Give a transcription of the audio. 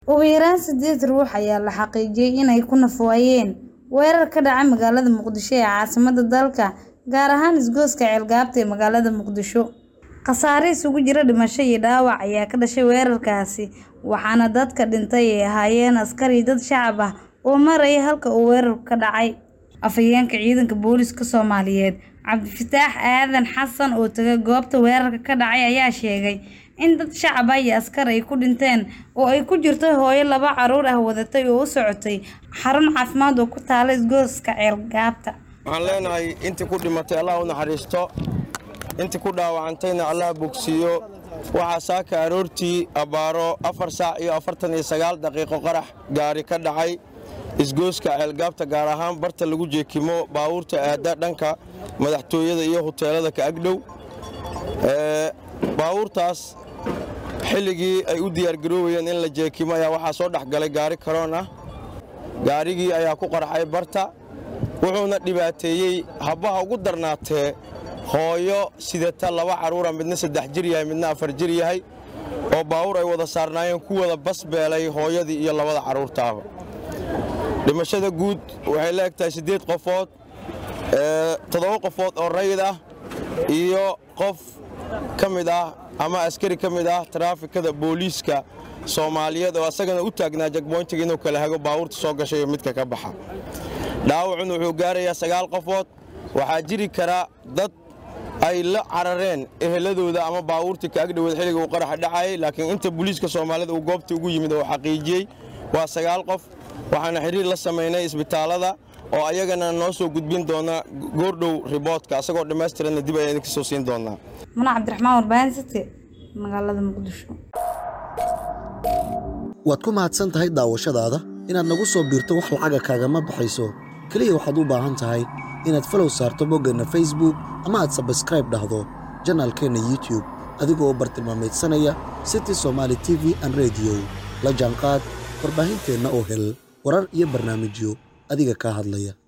Ugu yaraan sideed ruux ayaa la xaqiijiyay inay ku naf-waayeen weerar ka dhacay magaalada Muqdisho ee caasimadda dalka, gaar ahaan isgoyska Ceelgaabta ee magaalada Muqdisho. Khasaare isugu jira dhimasho iyo dhaawac ayaa ka dhashay weerarkaasi, waxaana dadka dhintay ay ahaayeen askar iyo dad shacab ah oo marayay halka uu weerarku ka dhacay. Afhayeenka ciidanka booliska Soomaaliyeed, Cabdifataax Aadan Xasan oo tagay goobta weerarka ka dhacay ayaa sheegay in dad shacab ah iyo askar ay ku dhinteen oo ay ku jirto hooyo laba carruur ah wadatay oo u socotay xarun caafimaad oo ku taalla isgoyska Ceelgaabta. waxaan leenahay intii ku dhimatay allah u naxariisto intii ku dhaawacantayna allah bogsiiyo waxaa saaka aroortii abbaaro afar saac iyo afartan iyo sagaal daqiiqo qarax gaari ka dhacay isgoyska ceelgaabta gaar ahaan barta lagu jeekimo baabuurta aadda dhanka madaxtooyada iyo huteelada ka agdhow Ee, baabuurtaas xilligii ay u diyaargaroobayeen in la jeekimo ayaa waxaa soo dhex galay gaari karoon ah gaarigii ayaa ku qarxay barta wuxuuna dhibaateeyey habbaha ugu darnaatee hooyo sidata laba carruura midna saddex jir yahay midna afar jir yahay oo baawur ay wada saarnaayeen ku wada basbeelay hooyadii iyo labada carruurtaaba dhimashada guud waxay la eg tahay siddeed qofood ee, toddoba qofood oo rayid ah iyo qof ka mid ah ama askari ka mid ah taraafikada booliiska soomaaliyeed oo asagana u taagnaa jagboyntiga inuu kala hago baawurta soo gashay iyo midka ka baxa dhaawacun wuxuu gaarayaa sagaal qofood waxaa jiri kara dad ay la carareen eheladooda ama baawuurtii ka agdhoweed xilliga uu qaraxa dhacayay laakiin inta booliiska soomaalida uu goobta ugu yimid oo xaqiijiyey waa sagaal qof waxaana xiriir la samaynay isbitaallada oo ayagana noo soo gudbin doona goordhow riboodka asagoo dhammaystiranna dib ayaan idinka soo siin doonaa Muna Cabdiraxmaan Warbaahin City, magaalada Muqdisho. waad ku mahadsan tahay daawashadaada inaad nagu soo biirto wax lacaga kaagama baxayso keliya waxaad u baahan tahay inaad falow saarto boggeenna facebook ama aad sabskraib dhahdo janaalkeenna youtube adigoo bartilmaameedsanaya city somaali t v an radio la jaanqaad warbaahinteenna oo hel warar iyo barnaamijyo adiga kaa hadlaya